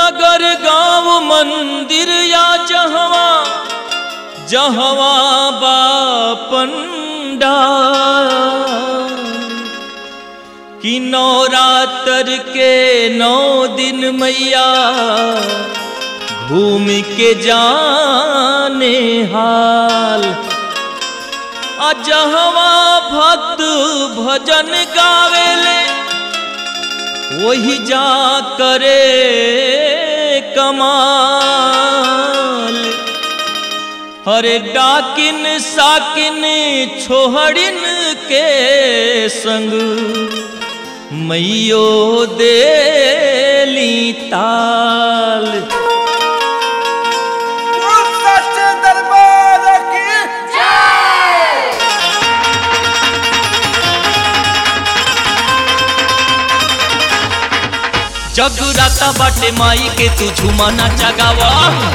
नगर गांव मंदिर या जहवा जहवा बापंडा कि नवरात्र के नौ दिन मैया घूम के जाने हाल अजहवा भक्त भजन गावेले वही जा करे कमाल हरे डाकिन साकिन छोहड़िन के संग मैयो देली ताल बोल सच्चे दरबार की जगराता बाटे माई के तू झुमाना जगावा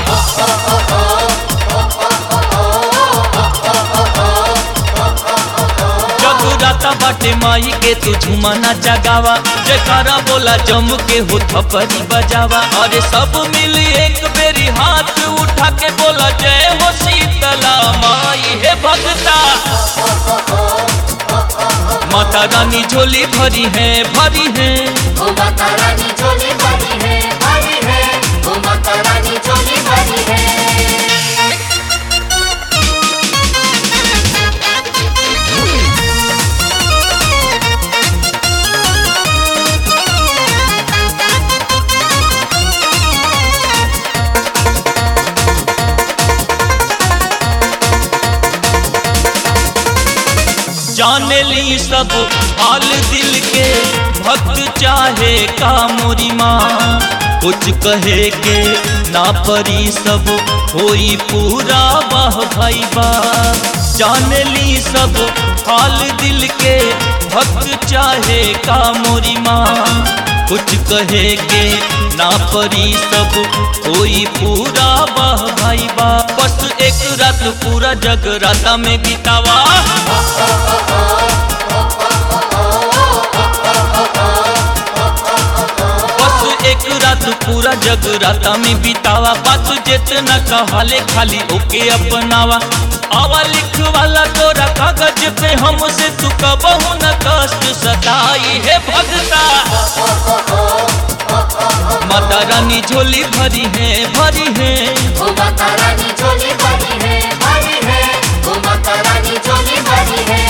जगराता बाटे माई के तू झुमाना जगावा जयकारा बोला जम के हो थपरी बजावा अरे सब मिल एक बेरी हाथ उठा के बोला जय हो शीतला माई हे भगता माता रानी झोली भरी है भरी है ओ माता रानी झोली भरी है भरी है ओ माता रानी झोली भरी है जाने ली सब हाल दिल के भक्त चाहे का मोरी माँ कुछ कहे के ना परी सब होई पूरा वाह भाई बा जाने ली सब हाल दिल के भक्त चाहे का मोरी माँ कुछ कहे के ना परी सब कोई पूरा वाह भाई बा बस एक रात पूरा जगराता में बितावा बस एक रात पूरा जगराता में बितावा बात जितना कहाले खाली ओके अपनावा आवा लिख वाला तोरा कागज पे हमसे तू कबहू न कष्ट सताई है भगता माता रानी झोली भरी है भरी है ओ माता रानी झोली भरी है भरी है ओ माता रानी झोली भरी है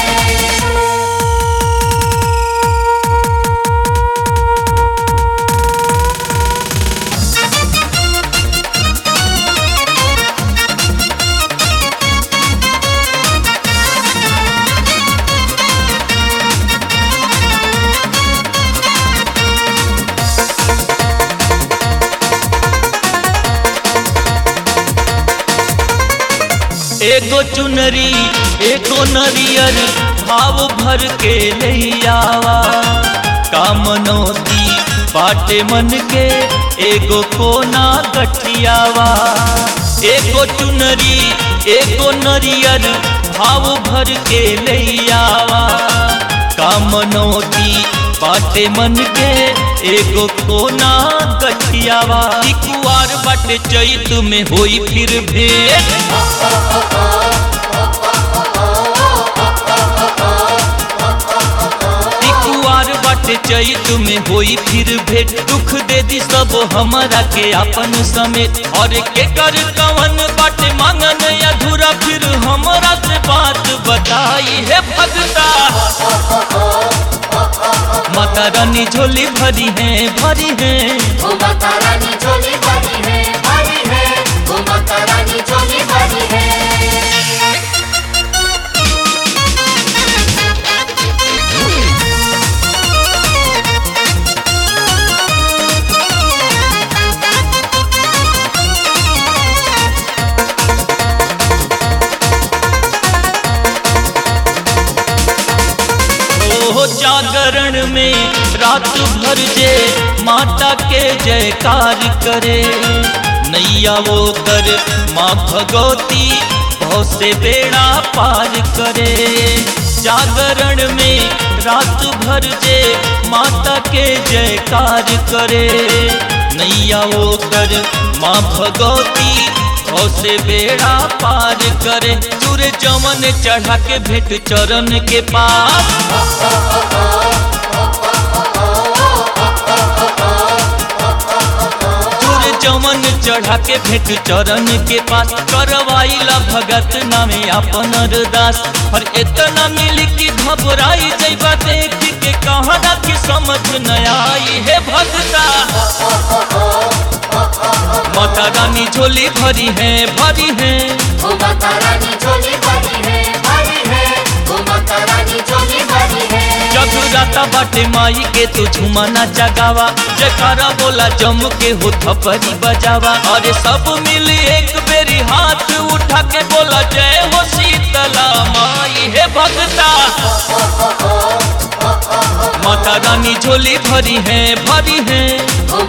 एगो चुनरी एगो नरियर भाव भर के लैयावा कामनोती बाटे मन के एगो कोना गठियावा एगो चुनरी एगो नरियर भाव भर के लैयावा कामनोती बाटे मन के एगो कोना गठियावा ई कुआर बाटे चैत में होई फिर भेंट ई कुआर बाटे चैत में होई फिर भेंट दुख दे दी सब हमारा के अपन समेत और के कर कवन बाटे मांगन अधूरा फिर हमरा से बात बताई है भगता माता रानी झोली भरी है भरी है ओ माता रानी झोली भरी है भरी है ओ माता रानी झोली भरी है ओ जागरण में रात भर जे माता के जयकार करे नैया वो कर माँ भगवती भव से बेड़ा पार करे जागरण में रात भर जे माता के जयकार करे नैया ओकर माँ भगवती औ से बेड़ा पार करे चूर जमन चढ़ा के भेंट चरण के पास चूर जमन चढ़ा के भेंट चरण के पास करवाइला भगत नामे अपन अरदास और इतना मिली कि घबराई जैबा देख के कहना कि समझ न आई है भगता माता रानी झोली भरी है भरी है ओ माता रानी झोली भरी है भरी है ओ माता रानी झोली भरी है जगराता बाटे माई के तू झुमाना जगावा जयकारा बोला जम के हो थपरी बजावा अरे सब मिली एक बेरी हाथ उठा के बोला जय हो शीतला माई है भगता माता रानी झोली भरी है भरी है ओ